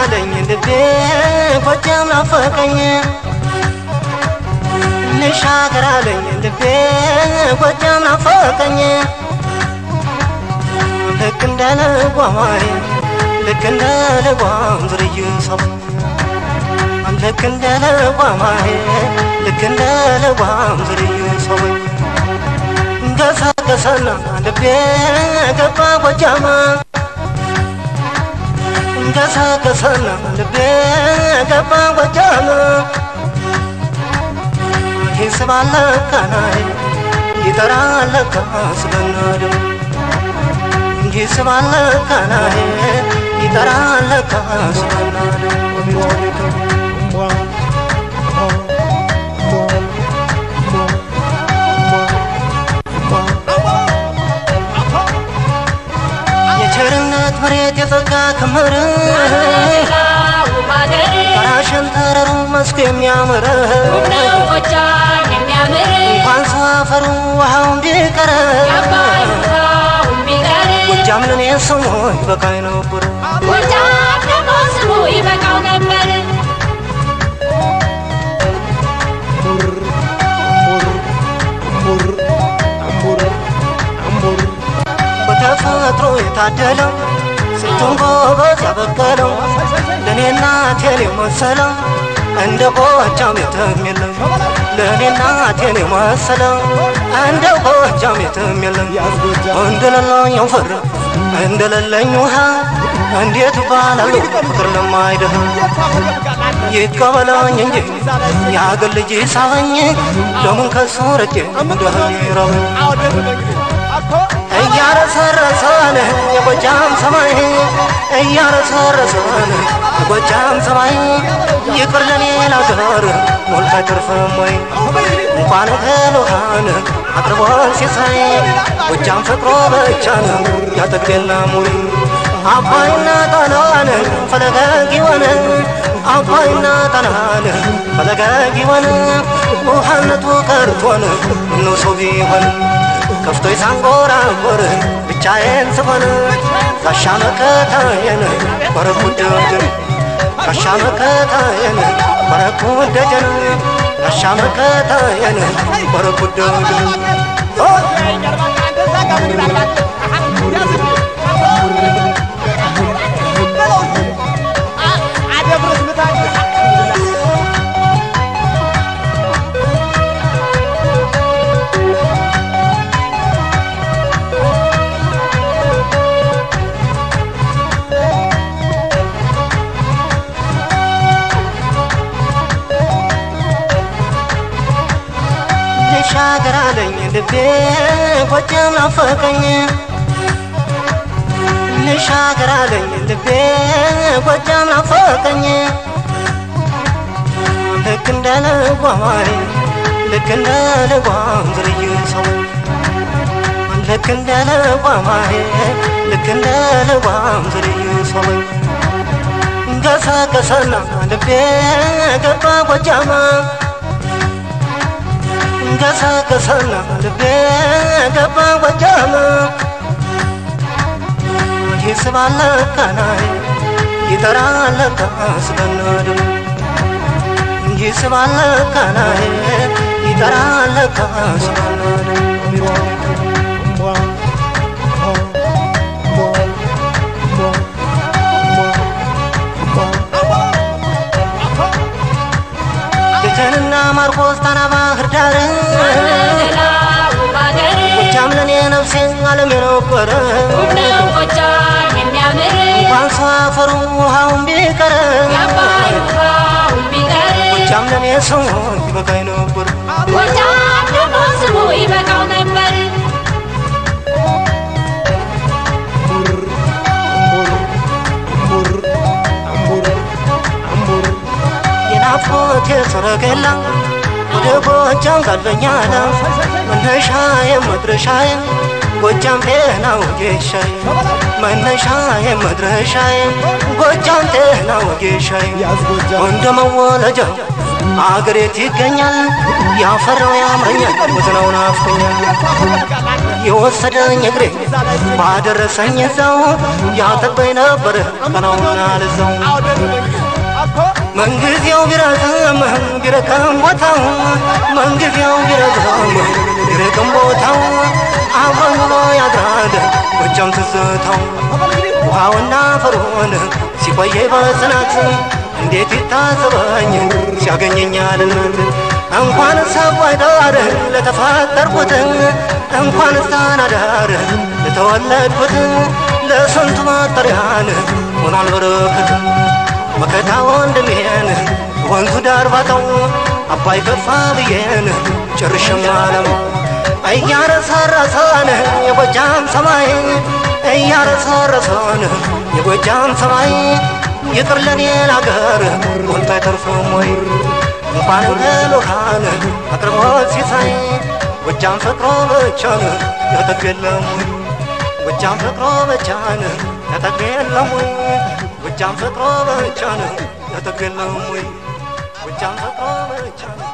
አለኝ ልቤ ጎጃም ናፈቀኝ ልሻገር አለኝ ልቤ ጎጃም ናፈቀኝ ልክ እንደ ልጓማይ ልክ እንደ ልጓም ዝርዩ ሰው ልክ እንደ ልጓማይ ልክ እንደ ልጓም ዝርዩ ሰው ገሰገሰና ልቤ ገባ ጎጃማ ገሰገሰና ልቤ ገባ ጎጃማ ይስባለ ካናይ ይጠራለ ካስበናድም ይስባለ ካናይ ይጠራለ ካስበናድም የቸርነት መሬት የጸጋ ክምር ጋራሽን ተረሩ መስኩ የሚያምር እንኳን ሰው አፈሩ ውሃው እንዲቀረ ጎጃም ለኔ ስሙ ይበቃኝ ነበር ይበቃው ነበር በተፈጥሮ የታደለው ስንቱን ጎበዝ ያበቀለው ለእኔና ቴን የመሰለው እንደ ጎጃም የትም የለም ለእኔና ቴን የመሰለው እንደ ጎጃም የትም የለም እንደሌለኝ ፈር እንደሌለኝ ውሃ እንዴት ይባላል ፍቅር ለማይደህ ይቀበለኝ እንጂ የአገር ልጅ ሳበኝ ለምን ከሱ ርቄ እንደህ ይረበኝ እያረሰረሰን የጎጃም ሰማይ እያረሰረሰን የጎጃም ሰማይ ይቅር ለኔ ላገር ሞልቶ አይተርፍም ወይ እንኳን እህል ውሃን አቅርቦን ሲሳይ ጎጃም ፍቅሮ ብቻ ነው ያጠግቤላም ወይ አባይና ጣናን ፈለገግ ይሆን አባይና ጣናን ፈለገግ ይሆን ውሃነቱ ቀርቶን እነው ሰው ቢሆን ከፍቶኝ ሳንጎራጎር ብቻዬን ስሆን ጋሻ መከታዬን ወረኩ ደጀን ጋሻ መከታዬን ወረኩ ደጀን ጋሻ መከታዬን ወረኩ ደጀን ልሻገር አለኝ ልቤ ጎጃም ናፈቀኝ ልሻገር አለኝ ልቤ ጎጃም ናፈቀኝ ልክ እንደ ልጓማይ ልክ እንደ ልጓም ዝርዩ ሰው ልክ እንደ ልጓማይ ልክ እንደ ልጓም ዝርዩ ሰው ገሰገሰና ልቤ ገባ ጎጃማ ገሰገሰና ልቤ ገባ ጎጃም ይስባለ ካናይ ይጠራለ ካስበናድም ይስባለ ካናይ ይጠራለ ካስበናድም ደጀንና ማርቆስ ጣና ባህር ዳር ጎጃም ለኔ ነፍሴ ዓለም የነበረ እንኳን ሰው አፈሩ ውሃውን ቢቀር ጎጃም ለኔ ሰው ይበቃኝ ነበር ጎጃም ደግሞ ስሙ ይበቃው ነበር የናፍቆቴ ሰረገላ ወደ ጎጃም ጋልበኛለ መነሻዬ መድረሻዬ ጎጃም ጤና ወጌሻዬ መነሻዬ መድረሻዬ ጎጃም ጤና ወጌሻዬ እንደ መወለጃ አገሬት ይገኛል ያፈራው ያምረኛል ወዝናው ናፍቆኛል የወሰደኝ እግሬ ባደረሰኝ እዛው ያጠበኝ ነበር ቀናውና ልዛው መንጊዜው ቢረዝም ቢረከም ቦታው መንጊዜው ቢረዝም ቢረከም ቦታው አብሮኝ ውሎ ያድራል ጎጃም ትዝታው ውሃውና ፈርዖን ሲቆየኝ በጽናት እንዴት ይታዘበኝ ሲያገኘኛል እንኳን ሰባይ ዳር ለተፈጠርኩት እንኳን ሳናዳር ለተወለድኩት ለስንቱ መጠሪያን ሆኗል በረከት መከታ ወንድሜን ወንዙ ዳር ባጣው አባይ ከፋ ብዬን ጭርሽም አለማው እያረሰረሰን የጎጃም ሰማይ እያረሰረሰን የጎጃም ሰማይ ይቅር ለኔን አገር ሞልቶ አይተርፍም ወይ እንኳን ለሎካን አቅርቦት ሲሳይ ጎጃም ፍቅሮ ብቻን ያጠግብ የለም ወይ ጎጃም ፍቅሮ ብቻን ያጠግብ የለም ወይ ጎጃም ፍቅሮ ብቻን ያጠግብ የለም ወይ ጎጃም ፍቅሮ ብቻን